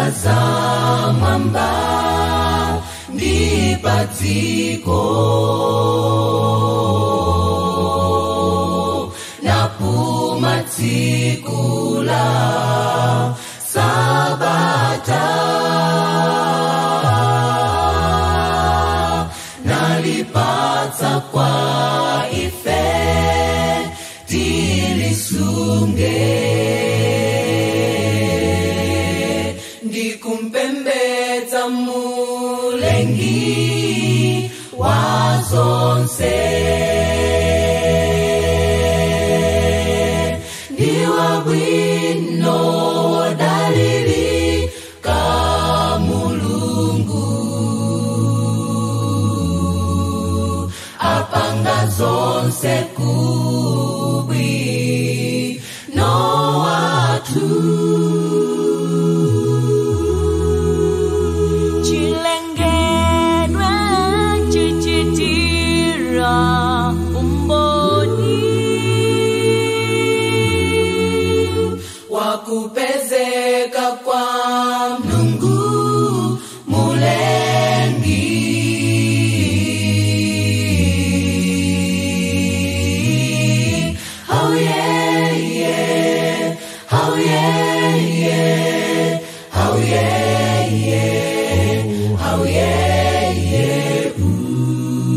nyanja za mwamba ndi pa dziko napuma tsiku la sabata nalipatsa kwa ife tilisunge ndikumpembedza mulengi wa zonse ndiwa bwino dalili ka mulungu apanga zonse kubwi no watu chilengedwe chichitira umboni wakupezeka kwa mlungu mulengi oh yeah yeah oh yeah yeah oh yeah yeah oh yeah yeah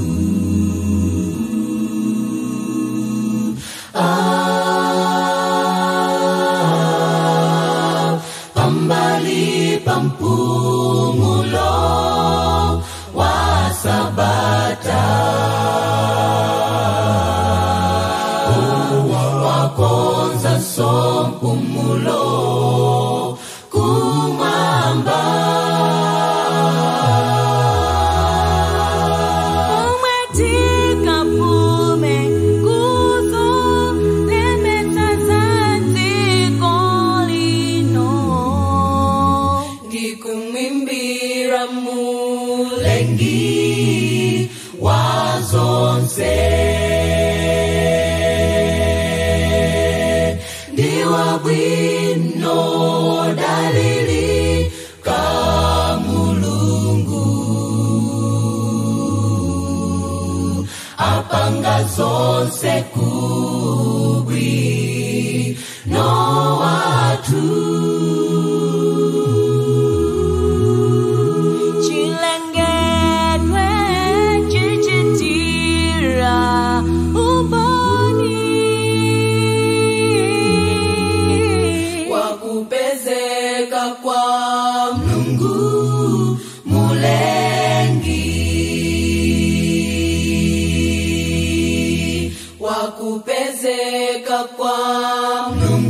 ah pambali pampumulo wa sabata wakonza sompumulo kumwamba umwetika pume kuzo lemeta zantiko lino ndikumwimbira mulengi wa zonse ndiwa bwino dalili ka mulungu apanga zonse kubwi no watu chilengedwe chichitira umboni wakupezeka kwa mlungu mulengi wakupezeka kwa mlungu